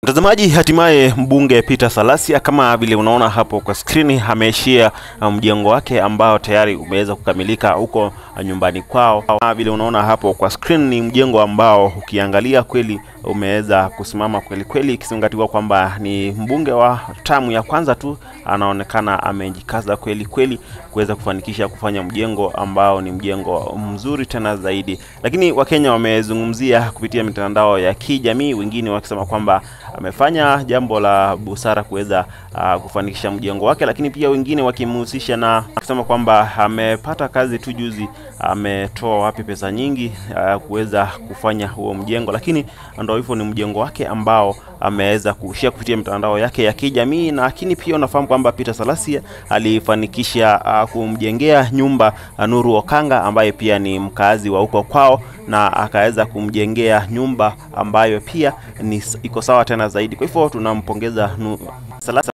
Mtazamaji, hatimaye mbunge Peter Salasya kama vile unaona hapo kwa skrini ameishia mjengo wake ambao tayari umeweza kukamilika huko nyumbani kwao. Kama vile unaona hapo kwa screen, ni mjengo ambao ukiangalia kweli umeweza kusimama kweli kweli, ikizingatiwa kwamba ni mbunge wa tamu ya kwanza tu, anaonekana amejikaza kweli kweli kuweza kufanikisha kufanya mjengo ambao ni mjengo mzuri tena zaidi. Lakini Wakenya wamezungumzia kupitia mitandao ya kijamii, wengine wakisema kwamba amefanya jambo la busara kuweza uh, kufanikisha mjengo wake, lakini pia wengine wakimhusisha na kusema kwamba amepata kazi tu juzi, ametoa wapi pesa nyingi uh, kuweza kufanya huo mjengo, lakini ndio hivyo, ni mjengo wake ambao ameweza kushia kupitia mitandao yake ya kijamii. Na lakini pia unafahamu kwamba Peter Salasya alifanikisha uh, kumjengea nyumba uh, Nuru Okanga ambaye pia ni mkazi wa huko kwao, na akaweza kumjengea nyumba ambayo pia ni iko sawa tena zaidi. Kwa hivyo tunampongeza Salasya.